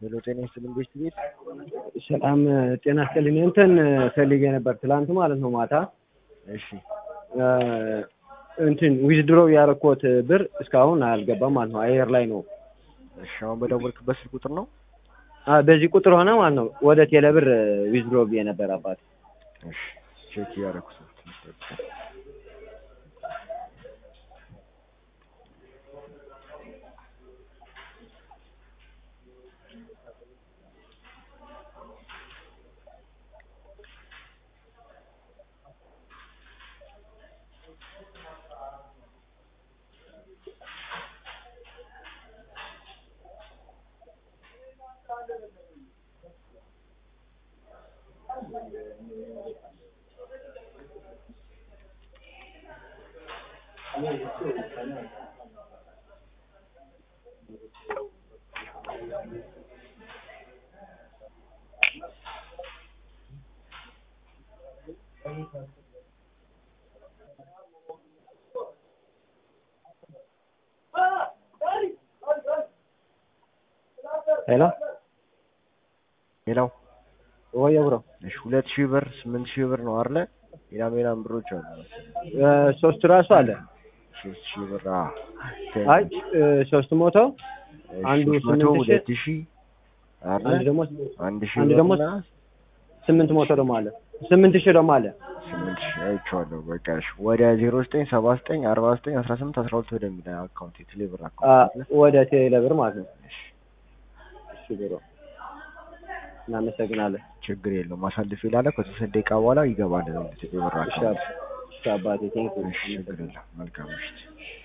ሄሎ ጤና ይስጥልኝ ቤት ቤት ሰላም ጤና ይስጥልኝ። እንትን ፈልጌ ነበር ትላንት ማለት ነው ማታ እሺ እንትን ዊዝድሮ ያረኮት ብር እስካሁን አልገባም ማለት ነው። አየር ላይ ነው። እሺ አሁን በደወልክበት ስልክ ቁጥር ነው አ በዚህ ቁጥር ሆነ ማለት ነው። ወደ ቴሌብር ዊዝድሮ ብዬ ነበር አባት። እሺ ቼክ እያደረኩት ነው ትንሽ ጠብቀኝ። ሄሎ ሌላው ወይ ብሮ እሺ ሁለት ሺህ ብር ስምንት ሺህ ብር ነው አይደለ? ሌላም ሌላም ብሮች አሉ መሰለኝ። ሶስት ራሱ አለ። ሶስት ሺህ ብር አ አይ ሶስት ሞቶ አንዱ ሶስት መቶ ስምንት ሺህ ሁለት ሺህ አንድ አይደለ? ደግሞ አንድ ሺህ አንድ ብር ደግሞ እና ስምንት ሞቶ ደግሞ አለ። ስምንት ሺህ ደግሞ አለ። ስምንት ሺህ አይቼዋለሁ። በቃ እሺ ወደ ዜሮ ዘጠኝ ሰባ ዘጠኝ አርባ ዘጠኝ አስራ ስምንት አስራ ሁለት ወደሚል አካውንት የቴሌብር አ አካውንት አለ። ወደ ቴሌብር ማለት ነው። እሺ እሺ ብሮ እናመሰግናለን። ችግር የለውም። አሳልፍ ይላለ ከተወሰነ ደቂቃ በኋላ ይገባል ወደ ቴሌብር እሺ አካውንት። አብ- እሺ አባቴ ቴንክ እሺ ችግር የለም። መልካም ምሽት።